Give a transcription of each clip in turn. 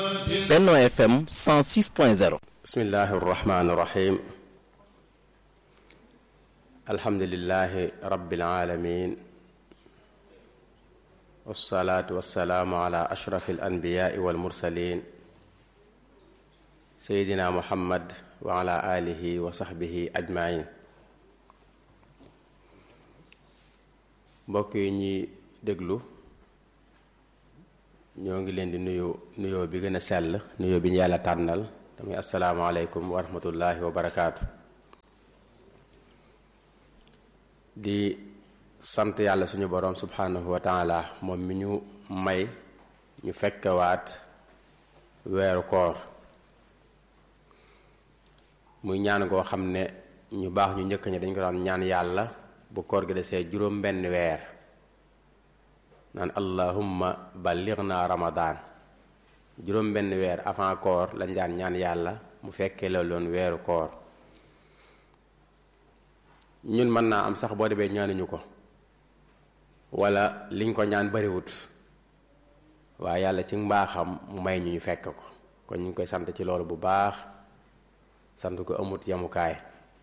Benno FM 106.0 bismillahi irrahmani irrahim alhamdulilahi rabbil alamin wassalaatu wassalaamu ala ashrafi alanbiyaai walmursalin seydina muhammad wa ala alihi wa saxbihi ajmain mbokk yi ñuy déglu ñoo ngi leen di nuyu nuyoo bi gën a sell nuyoo bi ñu yàlla tànnal damay asalaamaaleykum wa rahmatullahi wa barakaatu di sant yàlla suñu boroom subhanahu wa taala moom mi ñu may ñu fekkewaat weeru koor muy ñaan goo xam ne ñu baax ñu njëkk ñi dañ ko daan ñaan yàlla bu koor gi desee juróom benn weer naan allahumma ballighna ramadan juróom benn weer avant koor lañ daan ñaan yàlla mu fekkee la loon weeru koor ñun mën naa am sax boo demee ñaanuñu ko wala liñ ko ñaan bariwut waaye yàlla ci mbaaxam mu may ñu ñu fekk ko kon ñu ngi koy sant ci loolu bu baax sant ko amut yamukaay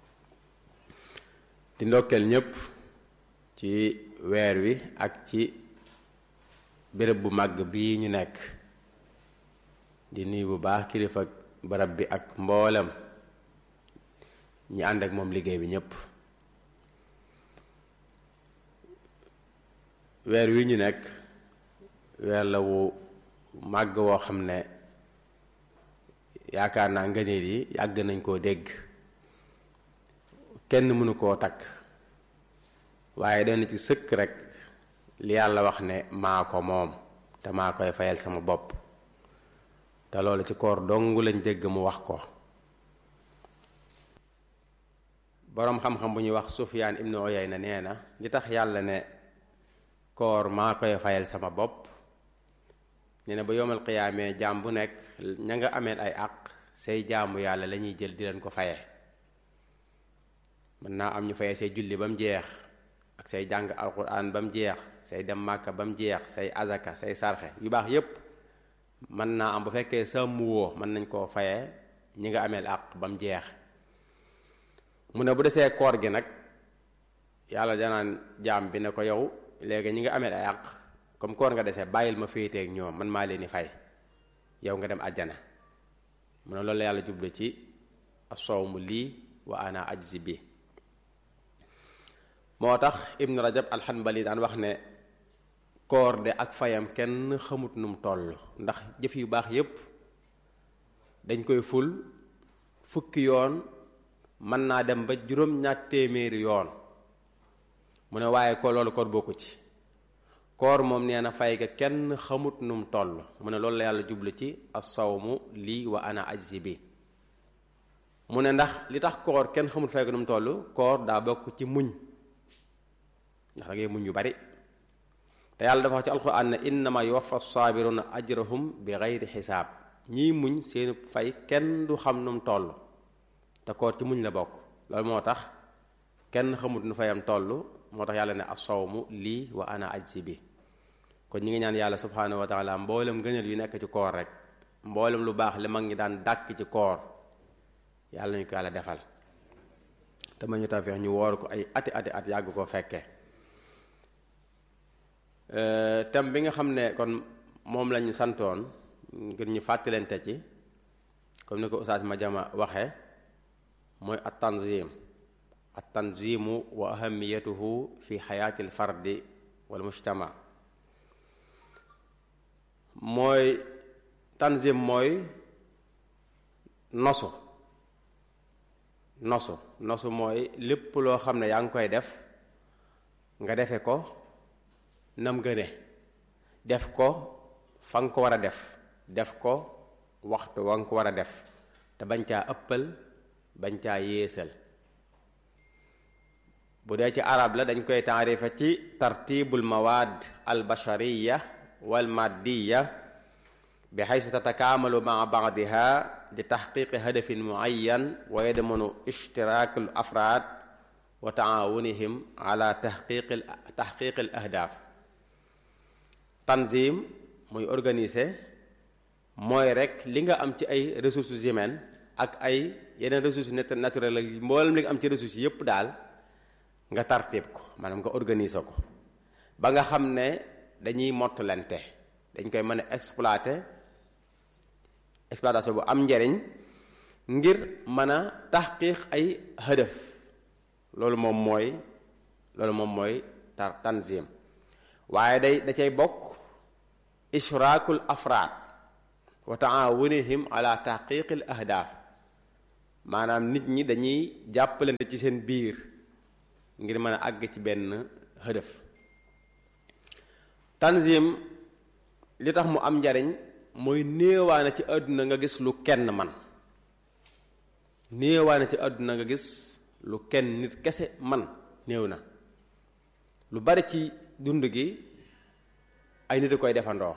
di ndokkeel ñépp ci weer wi ak ci béréb bu màgg bii ñu nekk di nuyu bu baax kilifa barab bi ak mboolem ñi ànd ak moom liggéey bi ñépp weer wi ñu nekk weer la wu màgg woo xam ne yaakaar naa ngëneel yi yàgg nañ koo dégg kenn mënu koo takk waaye dana ci sëkk rek li yàlla wax ne maa ko moom te maa koy fayal sama bopp te loolu ci koor dong lañ dégg mu wax ko boroom xam-xam bu ñuy wax Sufyaan ibnu Uyayna nee na li tax yàlla ne koor maa koy fayal sama bopp nee na ba yowmal qiyaamee jaam bu nekk ña nga ameel ay àq say jaamu yàlla la ñuy jël di leen ko faye mën naa am ñu faye say julli ba mu jeex ak say jàng alquran ba mu jeex say dem màkka ba mu jeex say azaka say sarxe yu baax yépp mën naa am bu fekkee sàmm woo mën nañ koo fayee ñi nga ameel àq ba mu jeex mu ne bu desee koor gi nag yàlla danaan jaam bi ne ko yow léegi ñi nga ameel ay àq comme koor nga desee bàyyil ma féeteeg ñoom man maa leen di fay yow nga dem àjjana mu ne loolu la yàlla jublu ci asawmu lii wa ana ajzi bi moo tax ibnu rajab alxanbali daan wax ne koor de ak fayam kenn xamut num toll ndax jëf yu baax yépp dañ koy ful fukki yoon mën naa dem ba juróom ñaat téeméeri yoon mu ne waaye ko loolu koor bokku ci koor moom nee na fay ga kenn xamut num toll mu ne loolu la yàlla jublu ci as-sawmu lii wa ana ajzi bi mu ne ndax li tax koor kenn xamut fay ga num toll koor daa bokk ci muñ ndax da ngay muñ yu bari te yàlla dafa wax ci alxuraan ne innama yuwaffa saabiruna ajrahum bi gayri xisaab ñiy muñ seenu fay kenn du xam nu mu toll te koor ci muñ la bokk loolu moo tax kenn xamut nu fayam toll moo tax yàlla ne asawmu lii wa ana ajsi bi kon ñi ngi ñaan yàlla subhaanahu wa taala mboolem gënal yu nekk ci koor rek mboolem lu baax li mag ñi daan dàkk ci koor yàlla nañu ko yàlla defal te ma ñu tafeex ñu woor ko ay ati ati at yàgg koo fekkee thème bi nga xam ne kon moom lañu santoon ngir ñu fàttalante ci comme ni ko Oustaz Madiama waxe mooy at tanzim at tanzimu wa ahamiyatuhu fi xayaati al fardi wal mujtama mooy tanzim mooy nosu nosu nosu mooy lépp loo xam ne yaa ngi koy def nga defe ko nam gëne def ko fa nga ko war a def def ko waxtu wa nga ko war a def te bañ caa ëppal bañ caa yéesal bu dee ci arab la dañ koy taarifa ci tartibul mawaad al bashariya wal maddiya bi xaysu tatakaamalu maa baadiha li taxqiqi hadafin muayyan wa yadmanu ishtiraak al afraad wa taawunihim ala taxqiqi taxqiqi al ahdaaf tanzim muy organiser mooy rek li nga am ci ay ressources humaines ak ay yeneen ressources naturelles ak mboolem li nga am ci ressources yépp daal nga tartib ko maanaam nga organiser ko ba nga xam ne dañuy mottalante dañ koy mën a exploiter exploitation bu am njariñ ngir mën a taxqiq ay hëdëf loolu moom mooy loolu moom mooy tar tanzim waaye day da cay bokk ishraakul afraad wa taawunihim ala taxqiqil ahdaaf maanaam nit ñi dañuy jàppalante ci seen biir ngir mën a àgg ci benn hëdëf tanzim li tax mu am njariñ mooy néewaane ci àdduna nga gis lu kenn man néewaane ci àdduna nga gis lu kenn nit kese man néew na lu bari ci dund gi ay nit a koy defandoo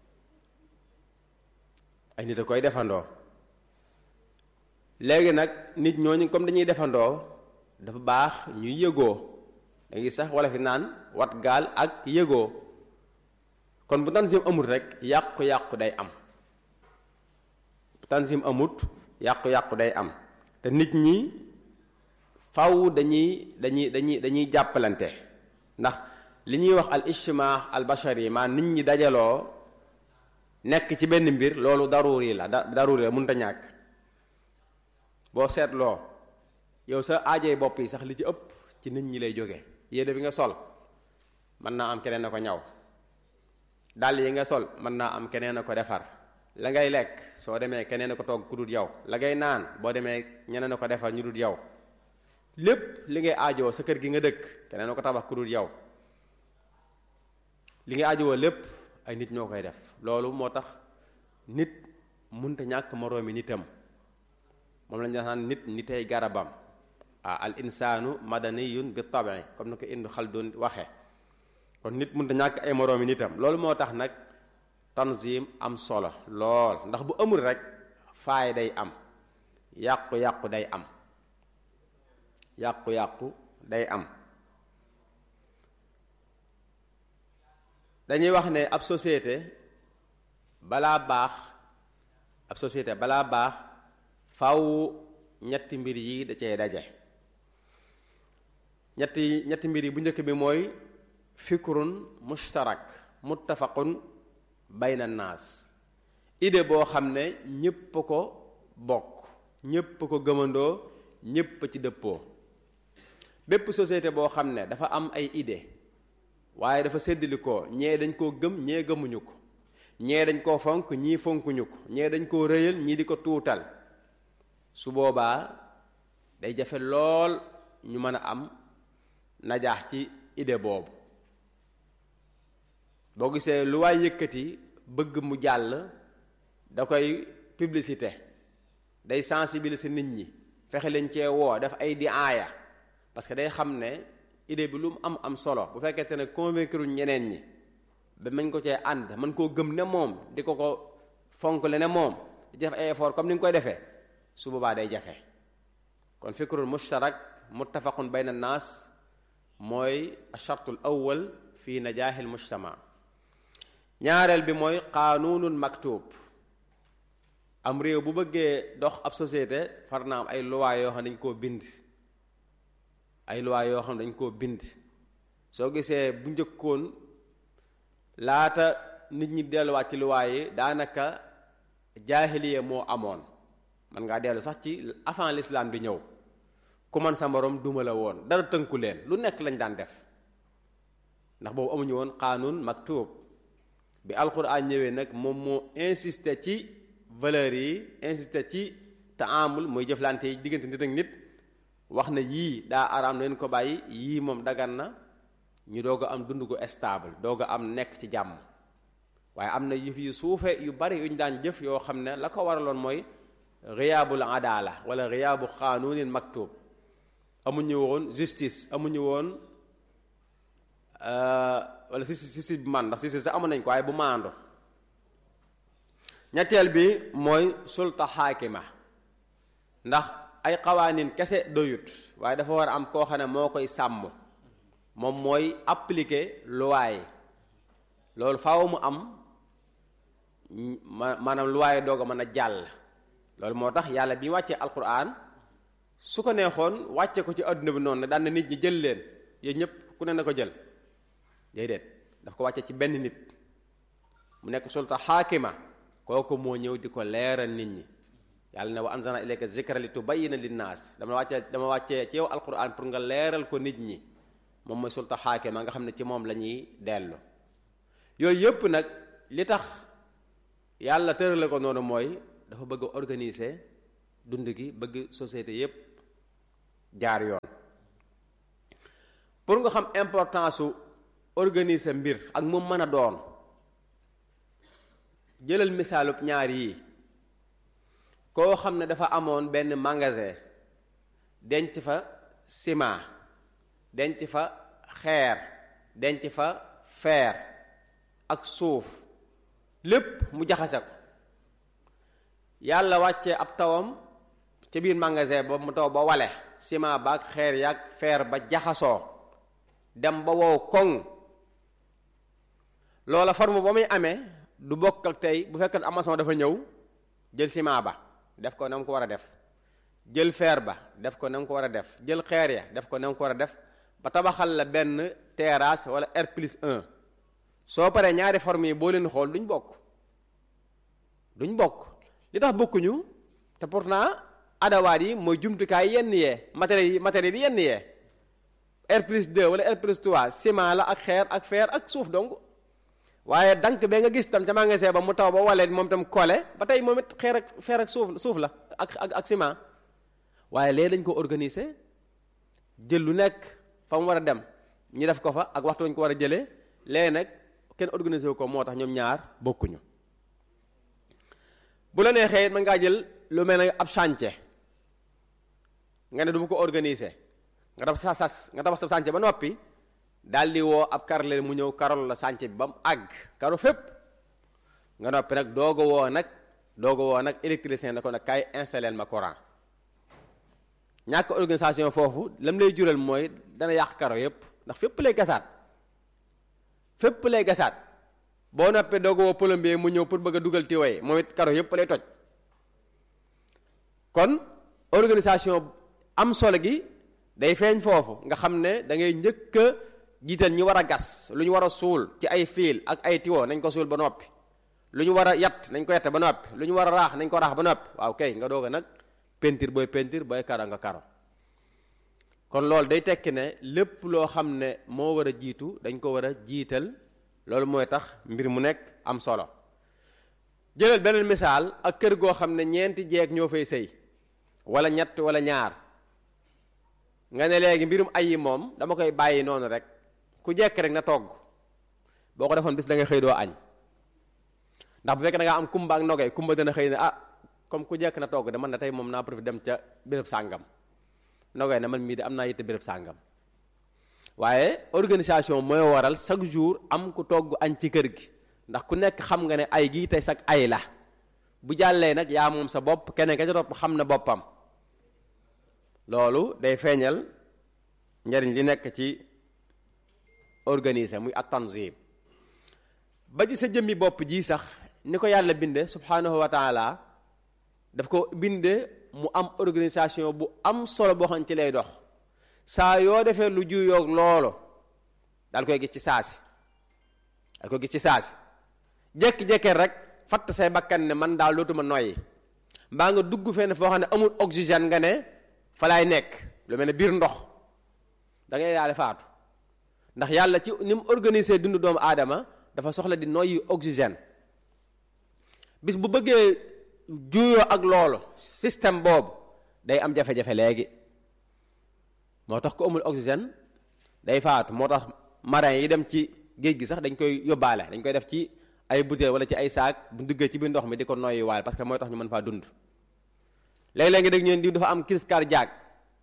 ay nit a koy defandoo léegi nag nit ñooñu comme dañuy defandoo dafa baax ñuy yëgoo da ngi sax wala fi naan wat gaal ak yëgoo kon bu tanzim amut rek yàqu-yàqu day am bu tanzim amut yàqu-yàqu day am te nit ñi faw dañuy dañuy dañuy dañuy jàppalante ndax li ñuy wax al ijtimaa al bashari maa nit ñi dajaloo nekk ci benn mbir loolu daruri la da daruri la mënta ñàkk boo seetloo yow sa aajee bopp yi sax li ci ëpp ci nit ñi lay jóge yére bi nga sol mën naa am keneen na ko ñaw dàll yi nga sol mën naa am keneen a ko defar la ngay lekk soo demee keneen a ko togg ku dul yow la ngay naan boo demee ñeneen a ko defar ñu dul yow lépp li ngay aajoo sa kër gi nga dëkk keneen a ko tabax ku dul yow li ngay aajowoo lépp ay nit ñoo koy def loolu moo tax nit munta ñàkk moroomi nitam moom lañu naan nit nitay garabam ah al insaanu madaniyun bi tabi comme na ko Ibn Khaldun waxe kon nit mënta ñàkk ay moroomi nitam loolu moo tax nag tanzim am solo lool ndax bu amul rek faay day am yàqu-yàqu day am yàqu-yàqu day am dañuy wax ne ab société balaa baax ab société balaa baax faw ñetti mbir yi da cee daje ñetti ñetti mbir yi bu njëkk bi mooy fikrun mushtarak muttafaqun bayna naas idée boo xam ne ñépp ko bokk ñépp ko gëmandoo ñépp ci dëppoo bépp société boo xam ne dafa am ay idée waaye dafa séddali ko ñee dañ koo gëm ñee gëmuñu ko ñee dañ koo fonk ñii fonkuñu ko ñee dañ koo rëyal ñii di ko tuutal su boobaa day jafe lool ñu mën a am najaax ci idée boobu boo gisee lu waay yëkkati bëgg mu jàll da koy publicité day sensibiliser nit ñi fexe leen cee woo def ay di aaya parce que day xam ne idée bi lu mu am am solo bu fekkente ne convaincre ñeneen ñi ba mañ ko cee ànd man koo gëm ne moom di ko ko fonk le ne moom di def ay effort comme ni nga koy defee su boobaa day jafe kon fikrul mushtarak muttafaqun bayna naas mooy achartul awwal fi najaaxil mujtama ñaareel bi mooy qaanuunun maktub am réew bu bëggee dox ab société far na am ay loi yoo xam ne dañ koo bind ay loi yoo xam ne dañ koo bind soo gisee bu njëkkoon laata nit ñi delluwaat ci loi yi daanaka jaahiliya moo amoon man ngaa dellu sax ci avant l'islam di ñëw ku man sa morom duma la woon dara tënku leen lu nekk lañ daan def ndax boobu amuñu woon qaanuun maktub bi alquran ñëwee nag moom moo insisté ci valeurs yi insisté ci taamul mooy jëflante yi diggante nit ak nit wax na yii daa araam leen ko bàyyi yii moom dagan na ñu doog a am dund gu stable doog a am nekk ci jàmm waaye am na yëf yu suufe yu bari yu ñu daan jëf yoo xam ne la ko waraloon mooy riyaabul adala wala riyaabu xaanuunin maktub amuñu woon justice amuñu woon wala si si si man ndax si si sax amoon nañ ko waaye bu maando ñetteel bi mooy sulta xaakima ndax ay xawaanin kese doyut waaye dafa war a am koo xam ne moo koy sàmm moom mooy appliquer loi yi loolu faaw mu am ma maanaam lu waaye doog a mën a jàll loolu moo tax yàlla bi wàccee alquran su ko neexoon wàcce ko ci adduna bi noonu ne daan na nit ñi jël leen yéen ñëpp ku ne na ko jël déedéet daf ko wàcce ci benn nit mu nekk sulta xaakima kooku moo ñëw di ko leeral nit ñi yàlla ne wa anzalna ilayka zikra li tubayyina linnaas dama wàccee dama wàccee ci yow alquran pour nga leeral ko nit ñi moom mooy sulta xaakima nga xam ne ci moom la ñuy dellu yooyu yëpp nag li tax yàlla tërale ko noonu mooy dafa bëgg a organiser dund gi bëgg société yépp jaar yoon pour nga xam importance su organiser mbir ak mu mën a doon jëlal misaalub ñaar yii koo xam ne dafa amoon benn magasin denc fa ciment denc fa xeer denc fa fer ak suuf lépp mu jaxase ko yàlla wàccee ab tawam ca biir magasin ba mu taw ba wale ciment ba ak xeer yaag fer ba jaxasoo dem ba wow koŋ loola forme ba muy amee du bokk ak tey bu fekkoon amason dafa ñëw jël ciment ba def ko na mu ko war a def jël fer ba def ko na mu ko war a def jël xeer ya def ko na mu ko war a def ba tabaxal la benn terrasse wala R plus 1 soo paree ñaari forme yi boo leen xool duñ bokk duñ bokk li tax bokkuñu te pourtant adawaat yi mooy jumtukaay yenn yee matériels yi matériels yi yenn yee R plus 2 wala R plus 3 ciment la ak xeer ak fer ak suuf donc waaye dank bee nga gis tam ca magasin ba mu taw ba walee moom tam kole ba tey moom it xeer ak fer ak suuf suuf la ak ak ak ciment waaye léegi dañ ko organiser jël lu nekk fa mu war a dem ñu def ko fa ak waxtu ñu ko war a jëlee léegi nag kenn organiser wu ko moo tax ñoom ñaar bokkuñu bu la neexee mën ngaa jël lu mel ne ab chantier nga ne du ma ko organiser nga tabax sa sas nga tabax sa chantier ba noppi daal di woo ab karle mu ñëw karol la chantier bi ba mu àgg karo fépp nga noppi nag dooga woo nag dooga woo nag électricien na ko nag kaay installer ma courant ñàkk organisation foofu lam lay jural mooy dana yàq karo yépp ndax fépp lay gasaat fépp lay gasaat boo noppee dooga woo plombier mu ñëw pour bëgg a dugal tiwoy moom it karo yépp lay toj kon organisation am solo gi day feeñ foofu nga xam ne da ngay njëkk a jiital ñi war a gas lu ñu war a suul ci ay fiil ak ay tiwo nañ ko suul ba noppi lu ñu war a yat nañ ko yette ba noppi lu ñu war a raax nañ ko raax ba noppi waaw kay nga doog a nag peinture booy peinture booy karo nga karo kon loolu day tekki ne lépp loo xam ne moo war a jiitu dañ ko war a jiital loolu mooy tax mbir mu nekk am solo jëlal beneen misaal ak kër goo xam ne ñeenti jeeg ñoo fay sëy wala ñett wala ñaar nga ne léegi mbirum ay yi moom dama koy bàyyi noonu rek ku jekk rek na togg boo ko defoon bis da nga xëy doo añ ndax bu fekkee da ngaa am kumba ak nogay kumba dana xëy ne ah comme ku jekk na togg de man na tey moom naa profité dem ca béréb sàngam nogay ne man mii de am naa yitte béréb sàngam waaye organisation mooy waral chaque jour am ku togg añ ci kër gi ndax ku nekk xam nga ne ay gii tey sag ay la bu jàllee nag yaa moom sa bopp keneen ka ca topp xam na boppam loolu day feeñal njariñ li nekk ci organiser muy at tanzim ba ci sa jëmmi bopp ji sax ni ko yàlla binde subhanahu wa taala daf ko binde mu am organisation bu am solo boo xam ci lay dox saa yoo defee lu juyoog loolu daal koy gis ci saasi daal koy gis ci saasi jekki-jekkee rek fatt say bakkan ne man daal dootuma noyyi mbaa nga dugg fenn foo xam ne amul oxygène nga ne fa laay nekk lu mel ne biir ndox da ngay daal faatu ndax yàlla ci ni mu organiser dundu doomu aadama dafa soxla di noyyi oxygène bis bu bëggee juyoo ak loolu système boobu day am jafe-jafe léegi moo tax ko amul oxygène day faatu moo tax marin yi dem ci géej gi sax dañ koy yóbbaale dañ koy def ci ay butéel wala ci ay saak bu duggee ci biir ndox mi di ko noyyi waale parce que mooy tax ñu mën faa dund léeg-léeg nga dégg ñeen diw dafa am crise cardiaque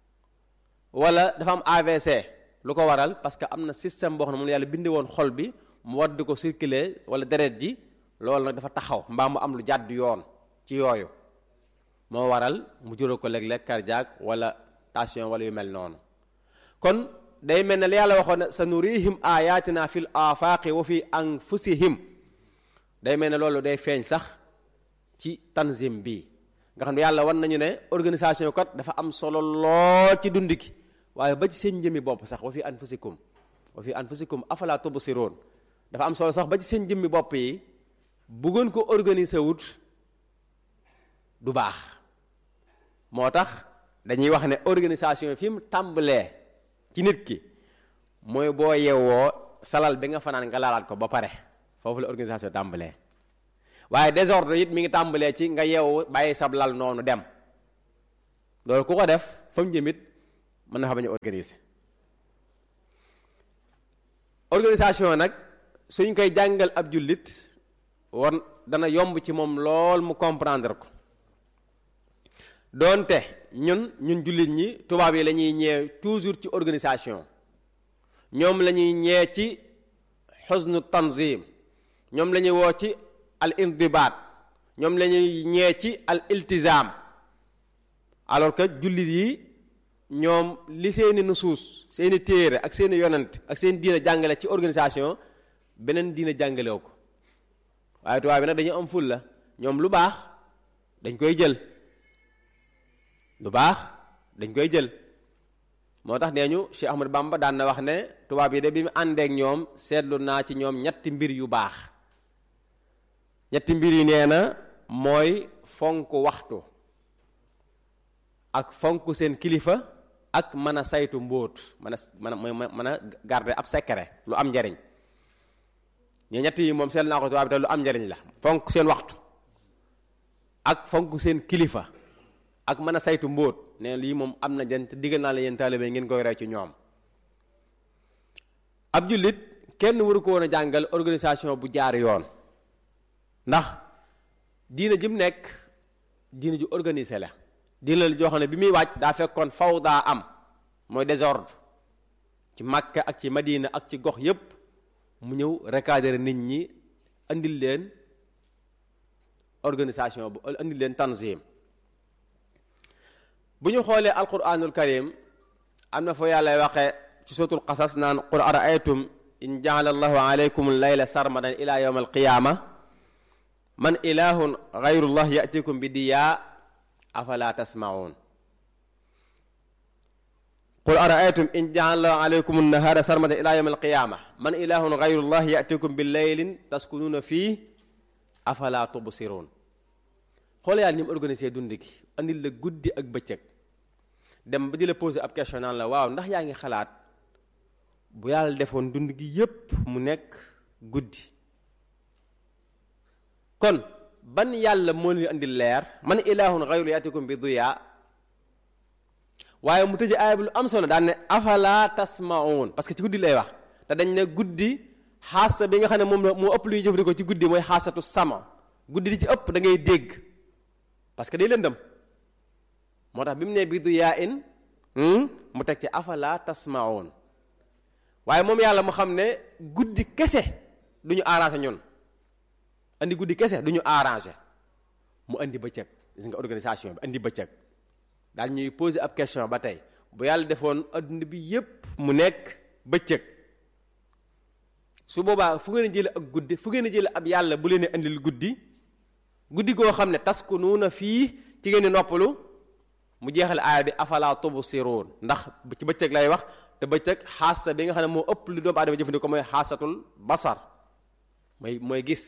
wala dafa am AVC lu ko waral parce que am na système boo xam ne moom la yàlla bindi woon xol bi mu war di ko circuler wala deret ji loolu nag dafa taxaw mbaa mu am lu jàdd yoon ci yooyu moo waral mu jural ko léeg-léeg cardiaque wala tension wala yu mel noonu kon day mel ne li yàlla waxoon ne sa nurihim ayatina fil afaqi wa fi anfusihim day mel ne loolu day feeñ sax ci tanzim bi nga xam ne yàlla wan nañu ne organisation kat dafa am solo lool ci dund gi waaye ba ci seen jëmmi bopp sax wa fi anfusikum wa fi anfusikum afala tubsiroon dafa am solo sax ba ci seen jëmmi bopp yi bëggoon ko organiser wut du baax moo tax dañuy wax ne organisation fi mu tàmbalee ci nit ki mooy boo yewwoo salal bi nga fanaan nga laalaat ko ba pare foofu la organisation tàmbalee waaye désordre it mi ngi tàmbalee ci nga yeewu bàyyi sab lal noonu dem loolu ku ko def fa mu jëmit mën na fa bañ a organiser organisation nag suñ koy jàngal ab jullit war dana yomb ci moom lool mu comprendre ko doonte ñun ñun jullit ñi tubaab yi la ñuy ñee toujours ci organisation ñoom la ñuy ñee ci xusnu tanzim ñoom la ñuy woo ci al indibaat ñoom la ñuy ñee ci al iltizam alors que jullit yi ñoom li seeni nusuus seeni téere ak seeni yonent ak seeni diina jàngale ci organisation beneen diina jàngalew ko waaye tubaab bi nag dañu am ful la ñoom lu baax dañ koy jël lu baax dañ koy jël moo tax nee ñu Cheikh Ahmad Bamba daan na wax ne tubaab yi de bi mu àndeek ñoom seetlu naa ci ñoom ñetti mbir yu baax ñetti mbir yi nee na mooy fonk waxtu ak fonk seen kilifa ak mën a saytu mbóot mën a mën a mën a garder ab secret lu am njariñ ñe ñett yi moom seetlu naa ko tubaab bi te lu am njariñ la fonk seen waxtu ak fonk seen kilifa ak mën a saytu mbóot ne lii moom am na jën te diggal naa la yéen taalibe ngeen koy roy ci ñoom ab jullit kenn waru ko woon a jàngal organisation bu jaar yoon ndax diina ji mu nekk diina ju organisé la diina la joo xam ne bi muy wàcc daa fekkoon faw daa am mooy désordre ci Makka ak ci Madina ak ci gox yépp mu ñëw recadrer nit ñi andil leen organisation bu andil leen tanzim bu ñu xoolee alquranul karim am na foo yàlla waxe ci suratul qasas naan qul araaytum in jaala allahu alaykum layla sarmadan ila yawm alqiyama man ilahun gayrullah yatikum bi diyaa afala tasmaun qul araaytum in jaala allahu alaykum nahara sarmadan ila yawm alqiyama man ilahun gayrullah yatikum bi laylin taskunuuna fii afala tubsirun xool yàlla ni mu organisé dund gi andil la guddi ak bëccëg dem ba di la poser ab question naan la waaw ndax yaa ngi xalaat bu yàlla defoon dund gi yépp mu nekk guddi kon ban yàlla moo leen andil leer man ilahun xayru yatikum bi duya waaye mu tëje aaya bi lu am solo daan ne afala tasmaun parce que ci guddi lay wax te dañ ne guddi xaasa bi nga xam ne moom la moo ëpp lu ñuy jëfandikoo ci guddi mooy xaasatu sama guddi di ci ëpp da ngay dégg parce que day lëndëm moo tax bi mu ne bi du yaa in mu teg ci afala tasmaun waaye moom yàlla mu xam ne guddi kese du ñu arrangé ñun andi guddi kese du ñu arrangé mu andi bëccëg gis nga organisation bi andi bëccëg daal ñuy poser ab question ba tey bu yàlla defoon adduna bi yépp mu nekk bëccëg su boobaa fu ngeen a jële ak guddi fu ngeen a jële ab yàlla bu leen andil guddi guddi goo xam ne taskunuuna fii ci ngeen di noppalu mu jeexal aaya bi afala tubsiruun ndax ci bëccëg lay wax te bëccëg xaasa bi nga xam ne moo ëpp lu doomu aadama jëfandikoo mooy xaasatul basar mooy mooy gis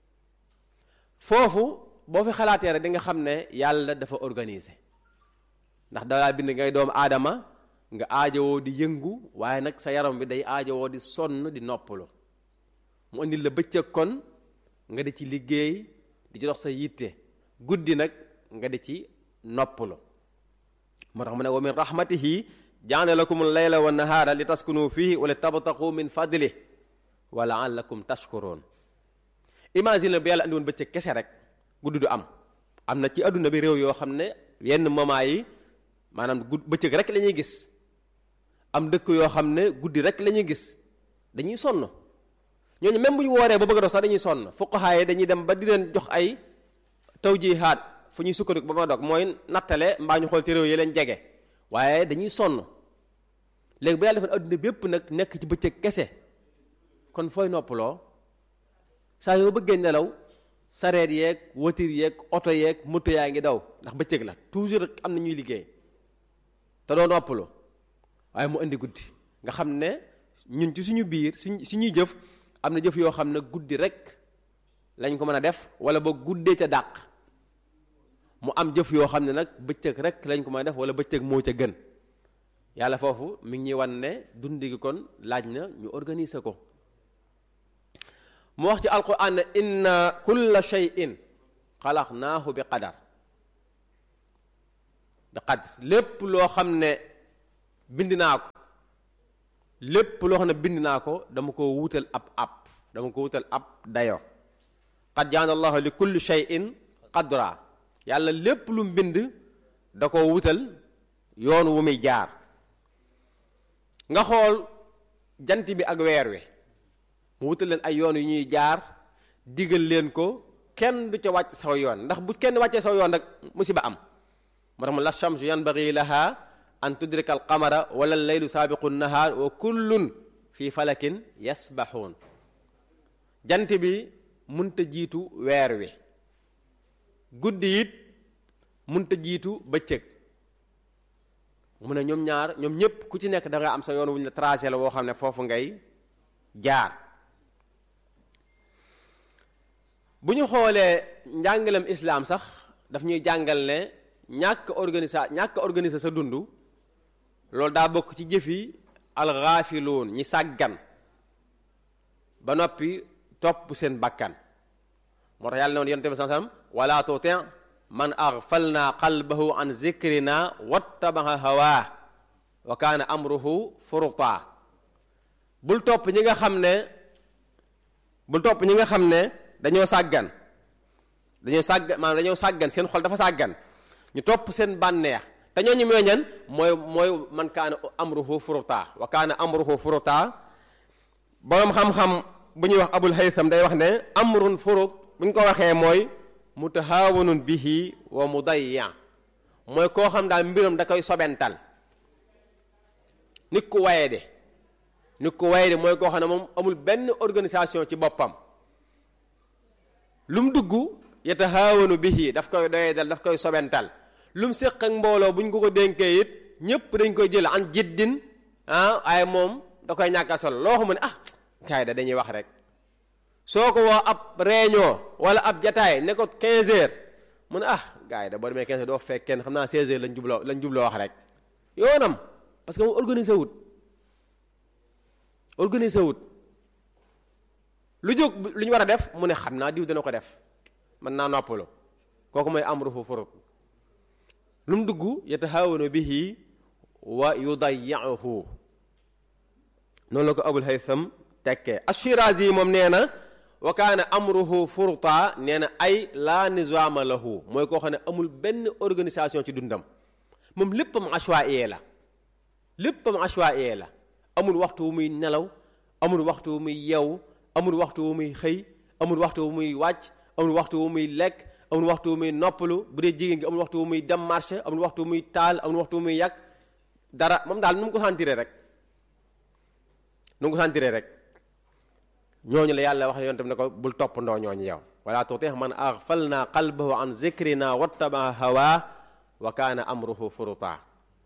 foofu boo fi xalaatee rek di nga xam ne yàlla dafa organiser ndax dalaa bind ngay doomu aadama nga aajowoo di yëngu waaye nag sa yaram bi day aajowoo di sonn di noppalu mu andil la bëccëg kon nga di ci liggéey di ci dox sa yitte guddi nag nga di ci noppalu moo tax mu ne wa min rahmatihi jaana lakum layla wa nahaara li taskunu fihi wa li tabtaqu min fadli wa laallakum tashkurun imagine bi yàlla andi woon bëccëg kese rek guddi du am am na ci adduna bi réew yoo xam ne yenn moment yi maanaam gudd bëccëg rek la ñuy gis am dëkk yoo xam ne guddi rek la ñuy gis dañuy sonn ñooñu même bu ñu wooree ba bëgg a dox sax dañuy sonn fuqahaa yi dañuy dem ba di leen jox ay tawjihaat fu ñuy sukkandiku ba ma dog mooy nattale mbaa ñu xool ci réew yi leen jege waaye dañuy sonn léegi bu yàlla defoon adduna bépp nag nekk ci bëccëg kese kon fooy noppaloo saa yoo bëggee nelaw sareet yeeg wotir yeeg oto yeeg moto yaa ngi daw ndax bëccëg la toujours rek am na ñuy liggéey te doo noppalu waaye mu indi guddi nga xam ne ñun ci suñu biir suñ suñuy jëf am na jëf yoo xam ne guddi rek lañ ko mën a def wala ba guddee ca dàq mu am jëf yoo xam ne nag bëccëg rek lañ ko mën a def wala bëccëg moo ca gën yàlla foofu mi ngi ñuy wan ne dundi gi kon laaj na ñu organiser ko mu wax ci alquran ne inna kulla shay'in xalaqnaahu bi qadar bi qadr lépp loo xam ne bind naa ko lépp loo xam ne bind naa ko dama ko wutal ab ab dama ko wutal ab dayo qad jaana allahu li kulli shay'in qadra yàlla lépp lu mu bind da ko wutal yoon wu muy jaar nga xool jant bi ak weer wi mu wutal leen ay yoon yu ñuy jaar digal leen ko kenn du ca wàcc saw yoon ndax bu kenn wàccee saw yoon rek musiba am moo tax mu la shamsu yanbaghi laha an tudrika al qamara wala leylu saabiqu nahaar wa kullun fi falakin yasbaxuun jant bi munta jiitu weer wi guddi it munta jiitu bëccëg mu ne ñoom ñaar ñoom ñépp ku ci nekk da nga am sa yoon wuñ la tracé la woo xam ne foofu ngay jaar bu ñu xoolee njàngalem islaam sax daf ñuy jàngal ne ñàkk organisa ñàkk organiser sa dund loolu daa bokk ci jëfi alxaafiluun ñi sàggan ba noppi topp seen bakkan moo tax yàlla ne woon yonent bi sallam wala tuti man aghfalna qalbahu an zikrina wattabaha hawaa wa kaana amruhu furuta bul topp ñi nga xam ne bul topp ñi nga xam ne dañoo sàggan dañoo sàggan maanaam dañoo sàggan seen xol dafa sàggan ñu topp seen bànneex te ñooñu mooy ñan mooy mooy man kaana amruhu furuta wa kaana amruhu furuta boroom xam-xam bu ñuy wax abul haytham day wax ne amrun furut bu ñu ko waxee mooy mutahaawanun bihi wa mudayya mooy koo xam daal mbiram da koy sobental nit ku waye de nit ku waye de mooy koo xam ne moom amul benn organisation ci boppam lu mu dugg yatahaawanu bihi daf koy doyee dal daf koy sobental lu mu séq ak mbooloo bu ñu ko ko dénkee it ñépp dañ koy jël an jiddin ah waaye moom da koy ñàkka solo loo xam ne ah kaay da dañuy wax rek soo ko woo ab réunion wala ab jataay ne ko 15 heures mu ne ah gars yi da boo demee 15 heures doo fekk kenn xam naa 16 heures lañ jubloo lañ jubloo wax rek yoonam parce que mu organisé wut organisé wut lu jóg lu ñu war a def mu ne xam naa diw dana ko def mën naa noppalu kooku mooy amruhu furut lu mu dugg yatahaawanu bihi wa yudayya'uhu noonu la ko abul haytham tekkee ashirazi moom nee na wa kaana amruhu furta nee na ay la nizaama lahu mooy koo xam ne amul benn organisation ci dundam moom léppam ashwaa'iyee la léppam ashwaa'iyee la amul waxtu wu muy nelaw amul waxtu wu muy yew amul waxtu wu muy xëy amul waxtu wu muy wàcc amul waxtu wu muy lekk amul waxtu wu muy noppalu bu dee jigéen gi amul waxtu wu muy dem marché amul waxtu wu muy taal amul waxtu wu muy yàq dara moom daal nu mu ko sentiree rek nu mu ko sentiree rek ñooñu la yàlla wax yoon tam ne ko bul toppandoo ñooñu yow wala tutih man aghfalna qalbahu an zikrina wattaba hawa wa kaana amruhu furuta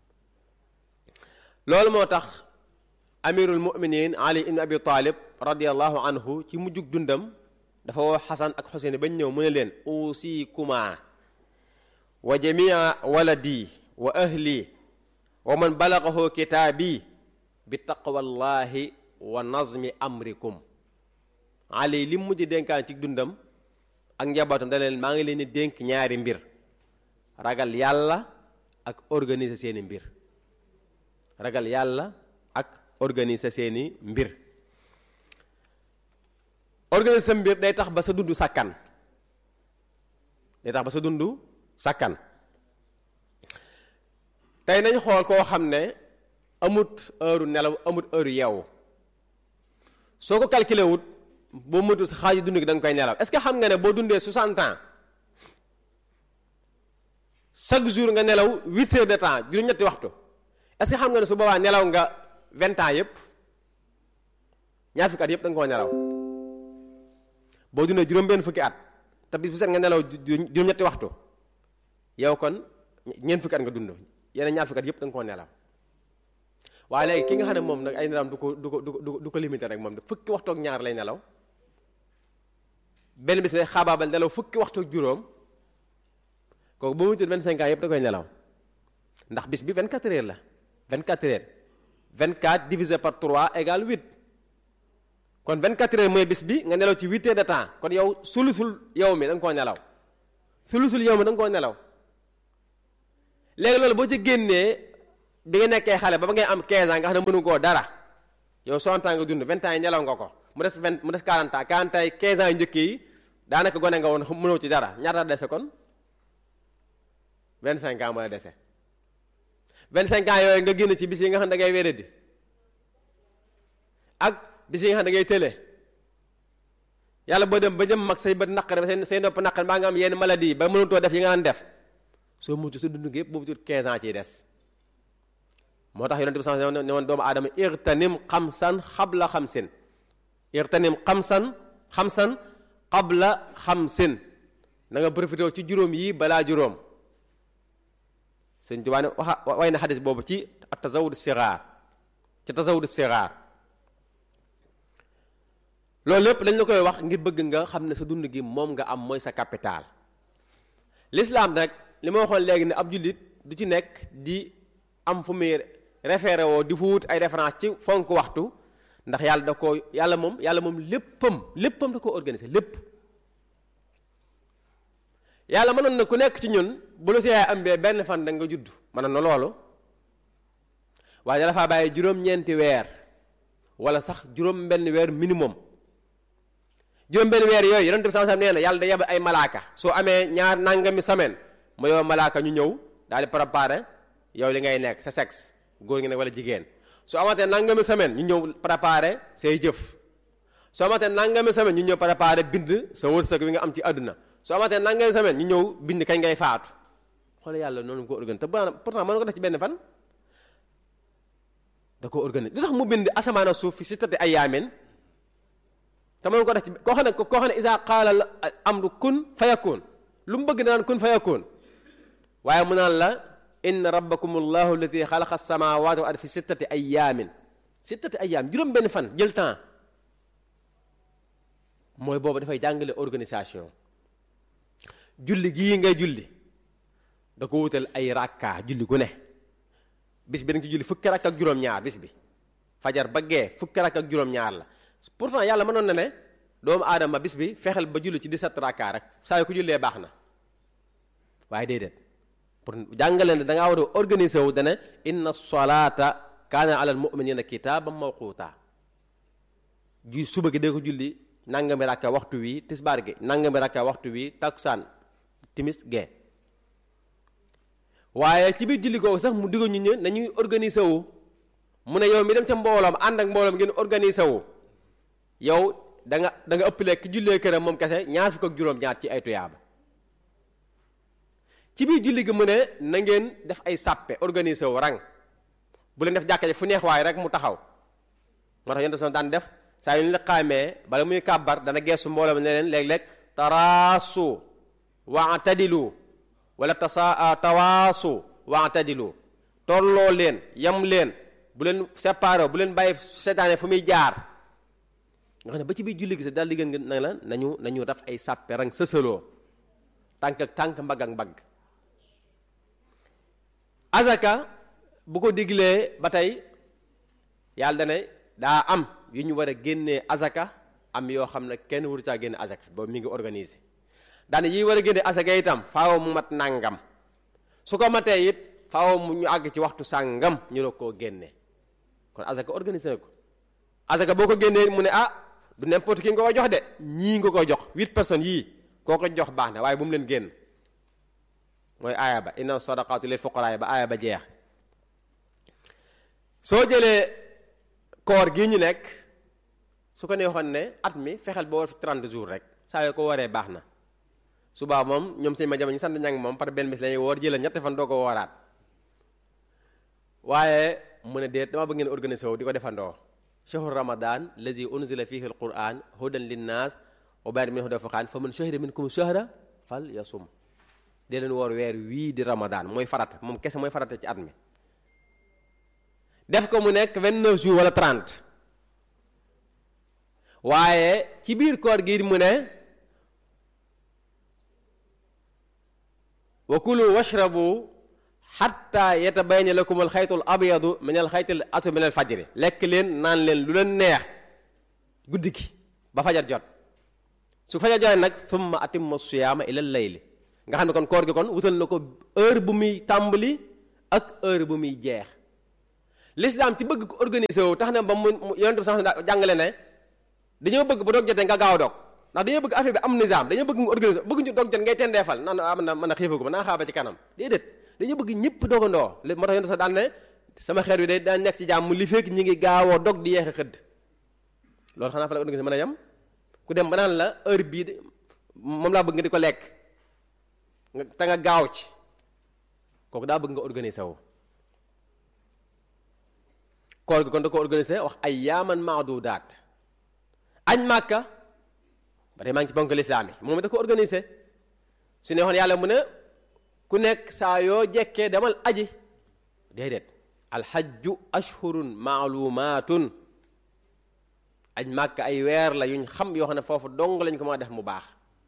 loolu moo tax amirul muminin ali ibn abi talib radiallahu anhu ci mujjug dundam dafa woo xasan ak xuseyn bañ ñëw mu ne leen usikuma wa jamia waladi wa ahli wa man balagahu kitaabi bi taqwallahi wa nazmi amrikum ali li mujj dénkaan ci dundam ak njabootam da leen maa ngi leen di dénk ñaari mbir ragal yàlla ak organiser seeni mbir ragal yàlla ak organiser seeni mbir organiser sa mbir day tax ba sa dund sàkkan day tax ba sa dund sàkkan tey nañ xool koo xam ne amut heure nelaw amut heure yeewu soo ko calculé wut boo mëtul sa xaaju dund gi da nga koy nelaw est-ce que xam nga ne boo dundee 60 ans chaque jour nga nelaw 8 heures de temps juróom-ñetti waxtu est-ce que xam nga ne su boobaa nelaw nga 20 ans yépp ñaar fukki at yépp da nga koo nelaw boo dundee juróom-benn fukki at te bis bu set nga nelaw juróom-ñetti waxtu yow kon ñeent fukki at nga dund yeneen ñaar fukki at yëpp da nga koo nelaw waaye léegi ki nga xam ne moom nag ay nelaw du ko du ko du ko du ko limité rek moom fukki waxtu ak ñaar lay nelaw benn bis lay xaabaabal nelaw fukki waxtu ak juróom kooku ba mu tudd 25 ans yëpp da koy nelaw ndax bis bi 24 heures la 24 heures 24 divisé par 3 égale 8 kon 24 heures mooy bis bi nga nelaw ci 8 heures de temps kon yow sulusul yow mi da nga koo nelaw sulusul yow mi da nga koo nelaw léegi loolu boo ci génnee bi nga nekkee xale ba ba ngay am 15 ans nga xam ne mënu koo dara yow 60 ans nga dund 20 ans yi nelaw nga ko mu des 20 mu des 40 ans 40 ans yi 15 ans yu njëkk yi daanaka gone nga woon mënoo ci dara ñaata dese kon 25 ans moo la dese 25 ans yooyu nga génn ci bis yi nga xam ne da ngay wéradi ak bis yi nga xam ne da ngay tële yàlla boo dem ba jëm mag say bët naqare say say nopp naqare mbaa nga am yenn maladie ba mënutoo def yi nga daan def soo mucc sa dund gi yëpp boobu tuut 15 ans ciy des moo tax yonente bi sax ne woon doomu aadama irtanim xamsan xabla xamsin irtanim xamsan xamsan xabla xamsin na nga profité ci juróom yi balaa juróom sëñ Tuubaa ne waxa way na xadis boobu ci tasawud siraar ci tasawud siraar loolu lépp dañ la koy wax ngir bëgg nga xam ne sa dund gi moom nga am mooy sa capital l'islam rek li ma waxoon léegi ne ab jullit du ci nekk di am fu muy référé woo di fu wut ay référence ci fonk waxtu ndax yàlla da ko yàlla moom yàlla moom léppam léppam da ko organiser lépp yàlla mënoon na ku nekk ci ñun bu lu si yaay am bee benn fan da nga judd mënoon na loolu waaye dafa bàyyi juróom-ñeenti weer wala sax juróom-benn weer minimum juróom-benn weer yooyu yonent bi sallallahu alayhi wasallam nee na yàlla da yeb ay malaaka soo amee ñaar nangami semaine mu yow malaaka ñu ñëw daal di préparer yow li ngay nekk sa sexe góor ngi nekk wala jigéen soo amatee nangami semaine ñu ñëw préparer say jëf soo amatee nangami semaine ñu ñëw préparer bind sa wërsëg wi nga am ci àdduna soo amatee nangami semaine ñu ñëw bind kañ ngay faatu xoolal yàlla noonu ko organise te pourtant mën ko def ci benn fan da ko organise lu tax mu bind asamaan suuf fi sittati ayyaamin te mën ko def ci koo xam ne koo xam ne isa qaala amru kun fayakun lu mu bëgg naan kun fayakun waaye mu naan la inna rabbakum allahu alladi xalaqa samawati wal ardi fi sittati ayyaamin sittati ayyaam juróom benn fan jël temps mooy boobu dafay jàngale organisation julli gii ngay julli da ko wutal ay rakka julli gu ne bis bi da nga ci julli fukki rakk ak juróom-ñaar bis bi fajar ba gee fukki rakk ak juróom-ñaar la pourtant yàlla mënoon na ne doomu aadama bis bi fexeel ba julli ci 17 rakka rek saa yu ko jullee baax na waaye déedéet pour jàngale ne da ngaa war a organiser wu dana inna solata kaana alal muminina kitaaban mawquta ju suba gi dee ko julli nangami rakka waxtu wi tisbaar gi nangami rakka waxtu wi takkusaan timis gee waaye ci biir julli googu sax mu digga ñu ñë nañuy organiser wu mu ne yow mi dem ca mbooloom ànd ak mbooloom ngeen organiser wu yow da nga da nga ëppale ki jullee këram moom kese ñaar fukk ak juróom-ñaar ci ay tuyaaba ci biir julli gi mu ne na ngeen def ay sàppe organiser wu rang bu leen def jàkka ji fu neex waaye rek mu taxaw moo tax yonte son daan def saa yu ñu la xaamee bala muy kàbbar dana geesu mbooloo ne leen léeg-léeg taraasu waatadilu wala tasa tawaasu waatadilu tolloo leen yam leen bu leen séparé bu leen bàyyi seetaane fu muy jaar nga xam ne ba ci biir julli gi sax daal di gën na la nañu nañu def ay sàppe rang sësaloo tànk ak tànk mbagg ak mbagg azaka bu ko diglee ba tey yàlla dane daa am yu ñu war a génnee azaka am yoo xam ne kenn waru caa génne azaka boobu mi ngi organisé daane yi war a génne azaka itam faaw mu mat nàngam su ko matee it faaw mu ñu àgg ci waxtu sàngam ñu doog koo génne kon azaka organisé na ko azaka boo ko génnee mu ne ah du n'importe qui nga ko jox de ñii nga ko jox huit personnes yii koo ko jox baax na waaye bu mu leen génn mooy aaya ba inna sadaqatu lil fuqara ba aaya ba jeex soo jëlee koor gii ñu nekk su ko neexoon ne at mi fexeel ba war fi 30 jours rek saa yoo ko waree baax na subaa moom ñoom sëñ ma jama ñu sant ñang moom par benn bis lañuy woor jëlal ñetti fan doo ko wooraat waaye mu ne déet dama bëgg ngeen organiser wu di ko defandoo shahru ramadan lazi unzila fihi alquran hudan linnas ubayat min hudafa fa man shahida minkum shahra fal yasum dee leen woor weer wii di ramadan mooy farata moom kese mooy farata ci at mi def ko mu nekk 29 jours wala 30 waaye ci biir koor gi mu ne wa kulu washrabu xatta yatabayana lakum alxaytul abyadu min alxaytil aswad min alfajri lekk leen naan leen lu leen neex guddi gi ba fajar jot su fajar jotee nag thumma atimma siyaama ila layli nga xam ne kon koor gi kon wutal na ko heure bu muy tàmbali ak heure bu muy jeex l'islam ci bëgg ko organiser wu tax na ba mu yonent bi sax jàngale ne dañoo bëgg bu dog jotee nga gaaw a dog ndax dañoo bëgg affaire bi am nizaam dañoo bëgg mu organiser bëgg ñu dog jot ngay tendeefal naan am na mën a xiifagu ma naa xaaba ci kanam déedéet dañoo bëgg ñëpp dogandoo moo tax yonent sax daan ne sama xeet wi day daan nekk ci jàmm li fekk ñi ngi gaawoo dog di yeexe xëdd loolu xanaa fa la organiser mën a yem ku dem ba naan la heure bii de moom laa bëgg nga di ko lekk te nga gaaw ci kooku daa bëgg nga organiser wu koor gi kon da ko organiser wax ay yaaman maadudaat añ màkka ba tey maa ngi ci bonk lislaam yi moom da ko organiser su ne waxoon yàlla mu ne ku nekk saa yoo jekkee demal aji déedéet alxajju ashhurun maalumaatun aj màkk ay weer la yuñ xam yoo xam ne foofu dong lañ ko mën a def mu baax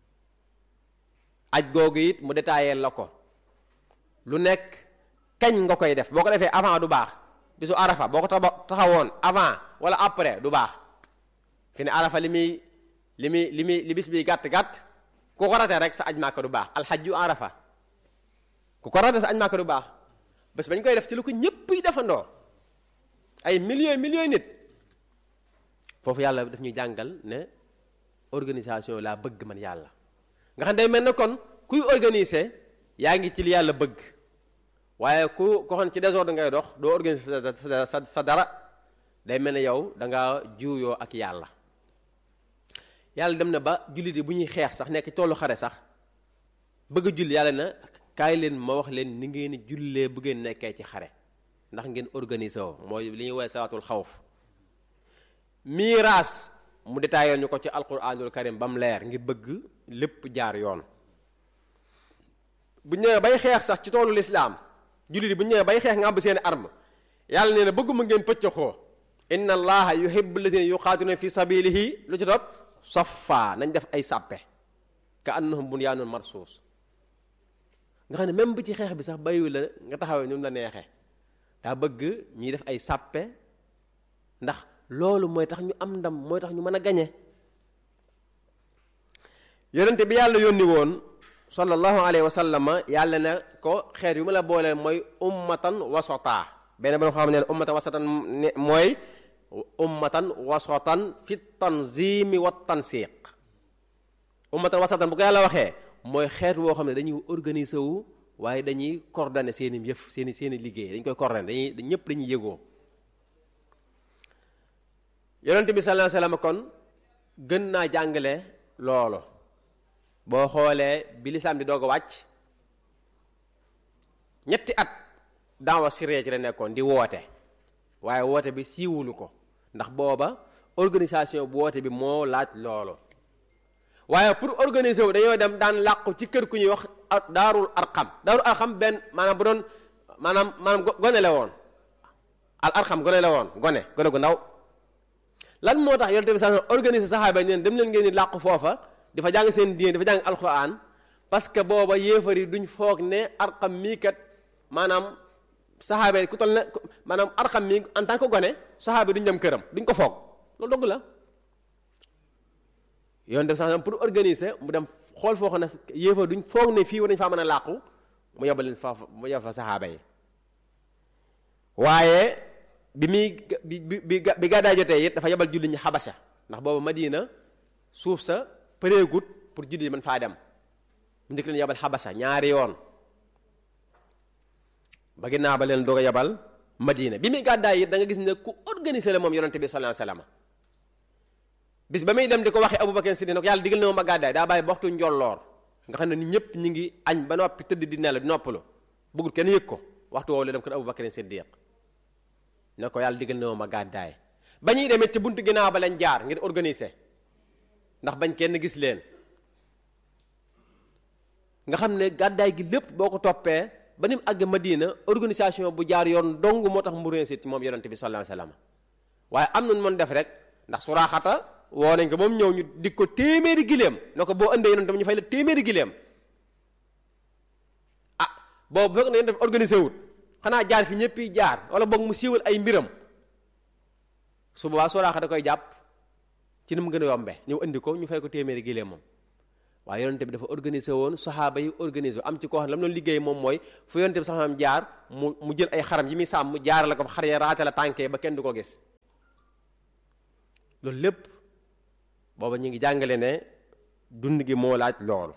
aj googu it mu détaillé la ko lu nekk kañ nga koy def boo ko defee avant du baax bisu arafa boo ko taxawoon avant wala après du baax fi ne arafa li muy li muy li muy li bis bi gàtt-gàtt ku ko ratee rek sa aj màkk du baax alxajju arafa ku ko ratee sa aj màkk du baax bés bañ koy def ci lu ko ñëpp yi defandoo ay millions millions nit foofu yàlla daf ñuy jàngal ne organisation laa bëgg man yàlla nga xam day mel ne kon kuy organiser yaa ngi ci li yàlla bëgg waaye ku ko xam ci désordre ngay dox doo organiser sa sa dara day mel ne yow da nga juuyoo ak yàlla yàlla dem na ba jullit yi bu ñuy xeex sax nekk tollu xare sax bëgg a julli yàlla na kaay leen ma wax leen ni ngeen jullee bu ngeen nekkee ci xare ndax ngeen organiser woo mooy li ñuy woowee salaatul xawf miiraas mu détaillé ñu ko ci alquranul karim ba mu leer ngir bëgg lépp jaar yoon bu ñëwee bay xeex sax ci toolu lislaam jullit yi bu ñëwee bay xeex nga àbb seeni arme yàlla nee na bëgguma ngeen pëccëxoo inna allaha yuhibbu alladhina yuqatiluna fi sabilihi lu ci topp saffa nañ def ay sàppe ka annahum bunyanun marsuus nga xam ne même bi ci xeex bi sax bayu la nga taxawee ñu la neexee daa bëgg ñuy def ay sàppe ndax loolu mooy tax ñu am ndam mooy tax ñu mën a gañe yonente bi yàlla yónni woon sallallahu alayhi wa sallam yàlla ne ko xeet yu ma la booleel mooy ummatan wasata benn ba xam ne ummatan wasatan mooy ummatan wasatan fi tanzimi wa tansiq ummatan wasatan bu ko yàlla waxee mooy xeet woo xam ne dañuy organiser wu waaye dañuy coordonner seeni yëf seeni seeni liggéey dañ koy coordonner dañuy ñëpp dañuy yëgoo yonente bi sallallahu alayhi wa sallam kon gën naa jàngale loolu boo xoolee bi lislaam di doog a wàcc ñetti at daawa siree ci la nekkoon di woote waaye woote bi siiwulu ko ndax booba organisation bu woote bi moo laaj loolu waaye pour organiser wu dañoo dem daan làqu ci kër ku ñuy wax daarul arqam daarul arqam benn maanaam bu doon maanaam maanaam gone la woon al arqam gone la woon gone gone gu ndaw lan moo tax yonent bi sax organiser saxaaba ñeen dem leen ngeen di làqu foofa dafa jàng seen diine dafa jàng alquran parce que booba yéefar yi duñ foog ne arqam mii kat maanaam saxaaba ku toll ne maanaam arqam mii en tant que gone saxaaba duñ dem këram duñ ko foog loolu dogg la yoon def sax pour organiser mu dem xool foo xam ne yéefar duñ foog ne fii war nañ faa mën a làqu mu yebal leen fa mu yebal fa saxaaba yi waaye bi muy bi bi bi gàddaay jotee it dafa yebal julli ñi xabasa ndax boobu Madina suuf sa përeegut pour julli mën faa dem mu njëkk leen yebal xabasa ñaari yoon ba ginnaaw ba leen doog a yebal Madina bi muy gàddaay it da nga gis ne ku organisé la moom yonente bi sallallahu alayhi wasallam bis ba muy dem di ko waxee Abubakar Siddiq ne ko yàlla digal na ma gàddaay daa bàyyi ba waxtu njolloor nga xam ne ni ñëpp ñi ngi añ ba noppi tëdd di nelaw di noppalu bëggul kenn yëg ko waxtu woowu la dem kër Abubakar Siddiq ne ko yàlla digal na ma gàddaay ba ñuy demee ci buntu ginnaaw ba lañ jaar ngir organiser ndax bañ kenn gis leen nga xam ne gàddaay gi lépp boo ko toppee ba ni mu àgg Madina organisation bu jaar yoon dong moo tax mu réussir ci moom yonente bi sallallahu alayhi wasallam waaye am nañu mën def rek ndax suraaxata woo nañ ko moom ñëw ñu dig ko téeméeri gileem ne ko boo indee yonente bi ñu fay la téeméeri gileem ah boobu fekk na yonente bi organisé wut xanaa jaar fi ñëpp yi jaar wala boog mu siiwal ay mbiram su boobaa suraaxa da koy jàpp ci ni mu gën a yombe ñëw indi ko ñu fay ko téeméeri gileem moom waaye yonente bi dafa organisé woon saxaaba yi organisé am ci koo xam ne la mu doon liggéey moom mooy fu yonente bi sax am jaar mu mu jël ay xaram yi muy sàmm jaar la ko xar ya raate la tànkee ba kenn du ko gis loolu lépp booba ñu ngi jàngale ne dund gi moo laaj loolu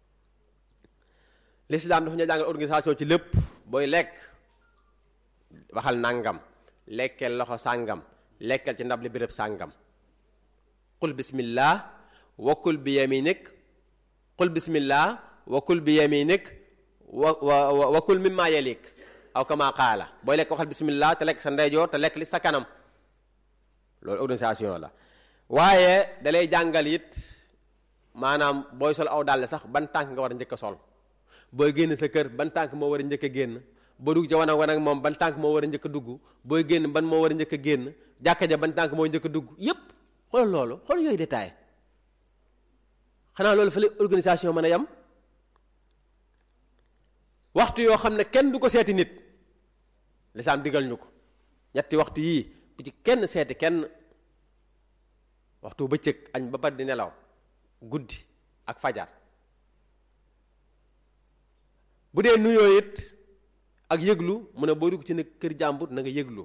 l'islam dafa ñu jàngal organisation ci lépp booy lekk waxal nangam lekkeel loxo sàngam lekkal ci ndab li béréb sàngam qul bismillah wakul bi yaminik qul bismillah wakul bi yaminik wa wa wakul mimma yalik aw kama qaala booy lekk waxal bismillah te lekk sa ndeyjoor te lekk li sa kanam loolu organisation la waaye dalay jàngal it maanaam booy sol aw dàll sax ban tànk nga war a njëkk a sol booy génn sa kër ban tànk moo war a njëkk a génn boo dugg ca wan ak wan ak moom ban tànk moo war a njëkk a dugg booy génn ban moo war a njëkk a génn jàkka ja ban tànk moo njëkk a dugg yépp xoolal loolu xool yooyu détail xanaa loolu fa la organisation mën a yam waxtu yoo xam ne kenn du ko seeti nit lislaam digal ñu ko ñetti waxtu yii bu ci kenn seeti kenn waxtu bëccëg añ ba bat di nelaw guddi ak fajar bu dee nuyoo it ak yëglu mu ne boo dugg ci ne kër jàmbur na nga yëglu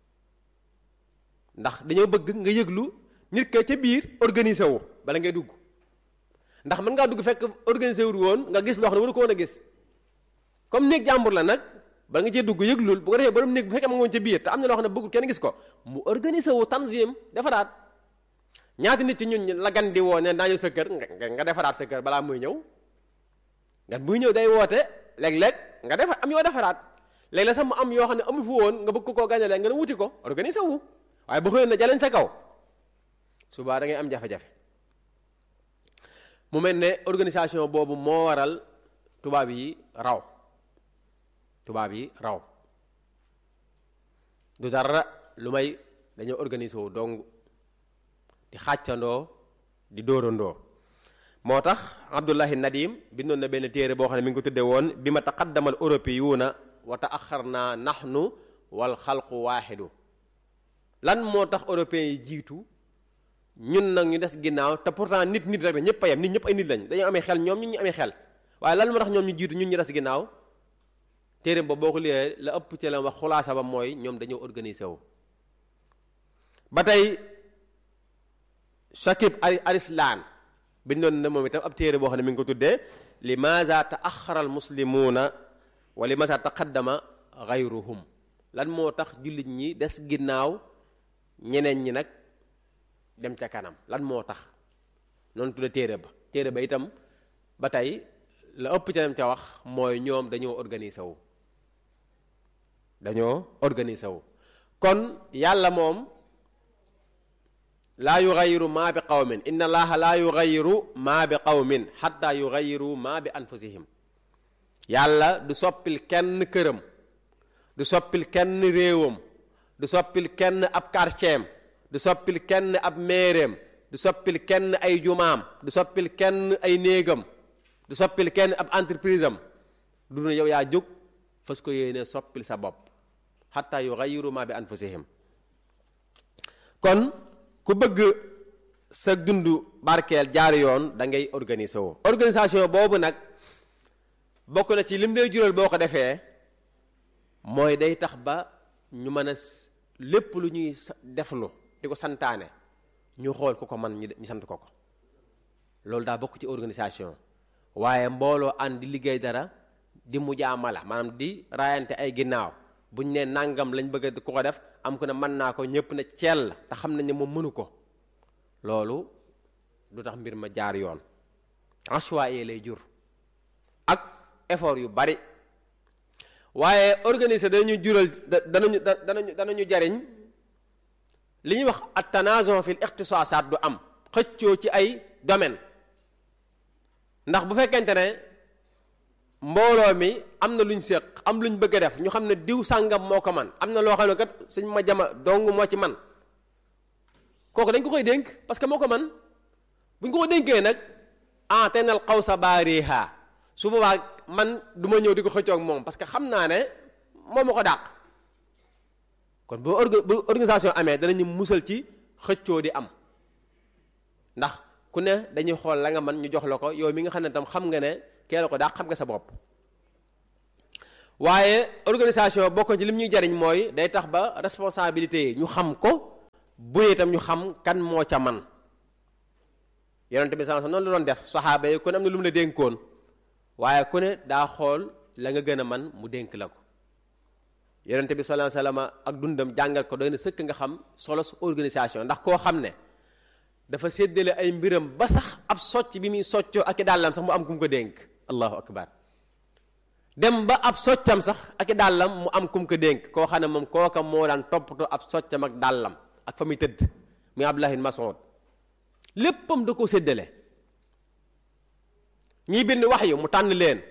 ndax dañoo bëgg nga yëglu nit ka ca biir organisé wu bala ngay dugg ndax mën ngaa dugg fekk organisé wu woon nga gis loo xam ne waru ko woon a gis comme néeg jàmbur la nag ba nga cee dugg yëglul bu ko defee borom néeg bu fekkee ma nga woon ca biir te am na loo xam ne bëggul kenn gis ko mu organisé wu tanzim defaraat ñaata nit ci ñun la gan di woo ne naa ñëw sa kër nga defaraat sa kër balaa muy ñëw gan buy ñëw day woote léeg-léeg nga defar am yoo defaraat léeg-léeg sax mu am yoo xam ne amu fu woon nga bëgg ko koo gañale nga ne wuti ko organisé wu waaye bu xëyoon na jaleñ sa kaw subaa da ngay am jafe-jafe mu mel ne organisation boobu moo waral tubaab yi raw tubaab yi raw du dara lu may dañoo organisé wu dong di xàccandoo di dóorandoo moo tax abdullahi nadim bindoon na benn téere boo xam ne mi ngi ko tudde woon bi ma taqaddamal européyuuna wa taaxarna nahnu wal xalqu waaxidu lan moo tax européens yi jiitu ñun nag ñu des ginnaaw te pourtant nit nit rek la ñëpp a yem nit ñëpp ay nit lañ dañoo amee xel ñoom ñun ñu amee xel waaye lan moo tax ñoom ñu jiitu ñun ñu des ginnaaw téere ba boo ko liyee la ëpp ci la wax xulaasa ba mooy ñoom dañoo organisé wu ba tey Shakib Arislan bindoon na moom itam ab téere boo xam ne mi ngi ko tuddee limaza taaxara al muslimuuna wa limaza taqaddama gayruhum lan moo tax jullit ñi des ginnaaw ñeneen ñi nag dem ca kanam lan moo tax noonu tudde téere ba téere ba itam ba tey la ëpp ca dem ca wax mooy ñoom dañoo organisé wu dañoo organisé wu kon yàlla moom laa yugayiru maa bi qawmin inna allaha laa yugayiru maa bi qawmin xatta yugayiru maa bi anfusihim yàlla du soppil kenn këram du soppil kenn réewam du soppil kenn ab quartieram du soppil kenn ab meereem du soppil kenn ay jumaam du soppil kenn ay néegam du soppil kenn ab entreprise am du ne yow yaa jóg fas ko yéene soppil sa bopp xatta yugayiru maa bi anfusihim kon ku bëgg sa dund barkeel jaar yoon da ngay organiser woo organisation boobu nag bokk na ci lim lay jural boo ko defee mooy day tax ba ñu mën a lépp lu ñuy deflu di ko santaane ñu xool ku ko man ñu sant ko ko loolu daa bokk ci organisation waaye mbooloo ànd di liggéey dara di mujaamala maanaam di raayante ay ginnaaw buñ ne nangam lañ bëgg ku ko def am ko ne mën naa ko ñëpp ne ceel la te xam nañ ne moom mënu ko loolu du tax mbir ma jaar yoon aswaye lay jur ak effort yu bari waaye organiser danañu jural danañu danañu danañu jariñ li ñuy wax at tanazon fil iqtisaasaat du am xëccoo ci ay domaine ndax bu fekkente ne mbooloo mi am na luñ séq am luñ bëgg a def ñu xam ne diw sàngam moo ko man am na loo xam ne kat suñ ma jama dong moo ci man kooku dañ ko koy dénk parce que moo ko man buñ ko ko dénkee nag ah te nal xaw sa baariha su boobaa man du ma ñëw di ko xëccoo ak moom parce que xam naa ne moom ma ko dàq kon bu bu organisation amee danañu musal ci xëccoo di am ndax ku ne dañuy xool la nga man ñu jox la ko yow mi nga xam ne tam xam nga ne kee la ko dàq xam nga sa bopp waaye organisation bokk ci lim ñuy jariñ mooy day tax ba responsabilité yi ñu xam ko bu itam ñu xam kan moo ca man yonente bi sallallahu alayhi wasallam noonu la doon def saxaaba yi ku ne am na lu mu la dénkoon waaye ku ne daa xool la nga gën a man mu dénk la ko yonente bi sallallahu alayhi wasallam ak dundam jàngal ko doy na sëkk nga xam solo su organisation ndax koo xam ne dafa séddale ay mbiram ba sax ab socc bi muy soccoo ak i dàllam sax mu am ku mu ko dénk allahu akbar dem ba ab soccam sax ak i dàllam mu am ku mu ko dénk koo xam ne moom kooka moo daan toppatoo ab soccam ak dàllam ak fa muy tëdd muy Abdullah ibn Mas'ud léppam da koo séddale ñiy bind wax yu mu tànn leen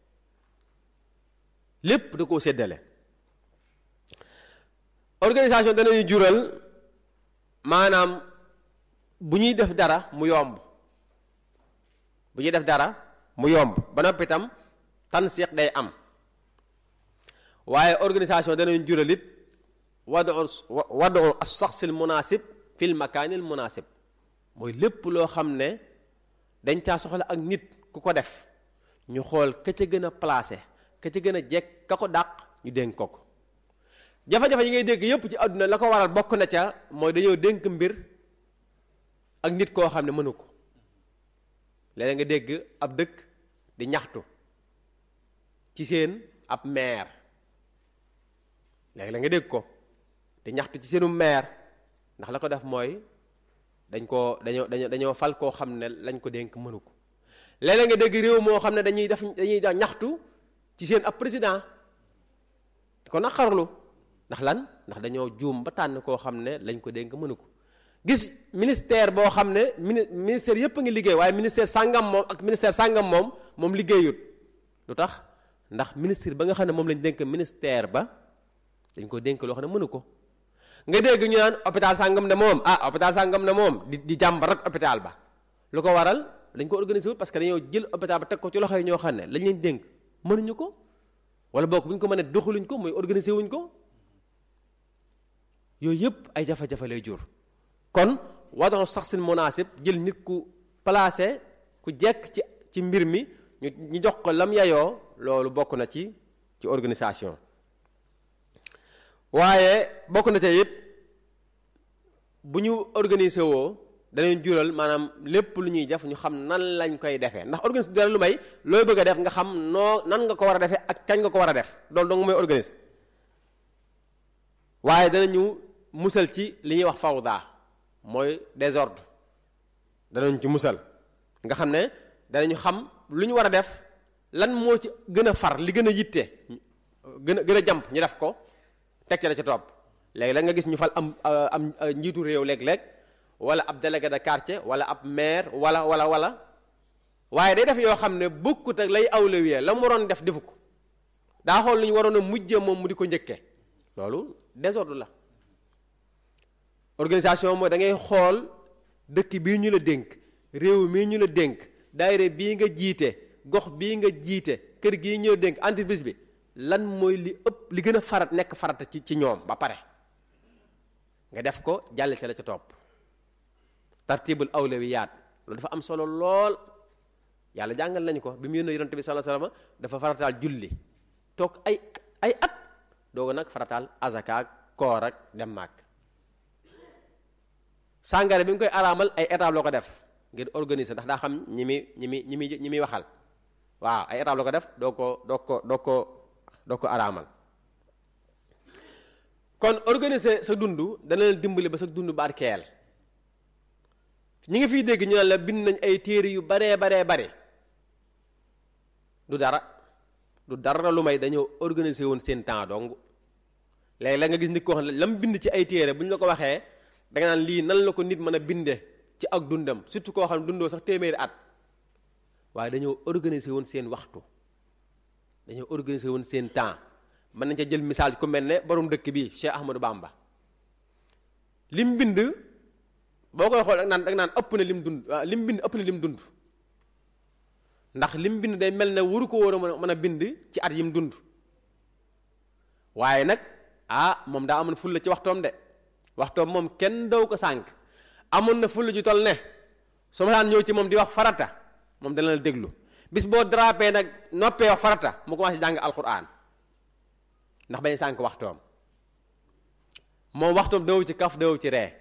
lépp da koo séddale organisation danañu jural maanaam bu ñuy def dara mu yomb bu ñuy def dara mu yomb ba noppi itam tansiq day am waaye organisation danañu jural it wadu wadu as-shakhs al-munasib fil makaanil munasib mooy lépp loo xam ne dañ caa soxla ak nit ku ko def ñu xool ka ca gën a placé ka ca gën a jekk ka ko dàq ñu dénk ko ko jafe-jafe yi ngay dégg yépp ci àdduna la ko waral bokk na ca mooy dañoo dénk mbir ak nit koo xam ne mënu ko léeg nga dégg ab dëkk di ñaxtu ci seen ab maire léegi la nga dégg ko di ñaxtu ci seenu maire ndax la ko def mooy dañ koo dañoo dañoo dañoo fal koo xam ne lañ ko dénk mënu ko léeg nga dégg réew moo xam ne dañuy def dañuy ñaxtu ci seen ab président di ko naqarlu ndax lan ndax dañoo juum ba tànn koo xam ne lañ ko dénk mënu ko gis ministère boo xam ne mini ministère yépp a ngi liggéey waaye ministère sàngam moom ak ministère sàngam moom moom liggéeyut lu tax ndax ministre ba nga xam ne moom lañ dénk ministère ba dañ ko dénk loo xam ne mënu ko nga dégg ñu naan hôpital sàngam ne moom ah hôpital sàngam ne moom di di jàmb rek hôpital ba lu ko waral dañ ko organiser wut parce que dañoo jël hôpital ba teg ko ci loxo yi ñoo xam ne lañ leen dénk mënuñu ko wala boog bu ñu ko mënee doxaluñ ko mooy organiser wuñ ko yooyu yëpp ay jafe-jafe lay jur kon wadaxu sax sin munaasib jël nit ku placé ku jekk ci ci mbir mi ñu ñu jox ko lam yayoo loolu bokk na ci ci organisation waaye bokk na ca it bu ñu organiser woo danañ jural maanaam lépp lu ñuy def ñu xam nan lañ koy defee ndax organiser dara lu may looy bëgg a def nga xam noo nan nga ko war a defee ak kañ nga ko war a def loolu dong mooy organiser waaye danañu musal ci li ñuy wax fawda mooy désordre danañ ci musal nga xam ne danañu xam lu ñu war a def lan moo ci gën a far li gën a yitte gën a gën a jàmp ñu def ko teg ci la ca topp léegi la nga gis ñu fal am am njiitu réew léeg-léeg wala ab délégué de quartier wala ab maire wala wala wala waaye day def yoo xam ne bokkut ak lay awlawiyee la mu waroon def defu ko daa xool lu ñu waroon a mujjee moom mu di ko njëkkee loolu désordre la organisation mooy da ngay xool dëkk bii ñu la dénk réew mii ñu la dénk daayira bii nga jiite gox bii nga jiite kër gii ñu la dénk entreprise bi lan mooy li ëpp li gën a farat nekk farata ci ci ñoom ba pare nga def ko jàll ci la ca topp tartibul awlawiyaat loolu dafa am solo lool yàlla jàngal nañu ko bi mu yónnee yonent bi sallallahu alayhi wasallam dafa farataal julli toog ay ay at dooga nag farataal azaka ak koor ak dem màkk sàngare bi mu koy araamal ay étape loo ko def ngir organiser ndax daa xam ñi mi ñi mi ñi mi ñi muy waxal waaw ay étape loo ko def doo ko doo ko doo ko doo ko araamal kon organiser sa dund dana leen dimbali ba sa dund barkeel ñi nga fiy dégg ñu ne la bind nañ ay téere yu baree baree bare du dara du dara lu may dañoo organiser woon seen temps dong léegi la nga gis nit koo xam ne la mu bind ci ay téere bu ñu la ko waxee da nga naan lii nan la ko nit mën a binde ci ak dundam surtout koo xam ne dundoo sax téeméeri at waaye dañoo organiser woon seen waxtu dañoo organiser woon seen temps mën nañ ca jël misaal ku mel ne borom dëkk bi Cheikh Ahmadou Bamba lim bind boo koy xool ak naan ak naan ëpp na lim dund lim bind ëpp na lim dund ndax lim bind day mel ne waru ko war a mën a bind ci at yim dund waaye nag ah moom daa amoon fulla ci waxtoom de waxtoom moom kenn daw ko sànq amoon na fulla ju toll ne su ma daan ñëw ci moom di wax farata moom dana la déglu bis boo drapé nag noppee wax farata mu commencé jàng alquran ndax bañ sànq waxtoom moom waxtoom daw ci kaf daw ci ree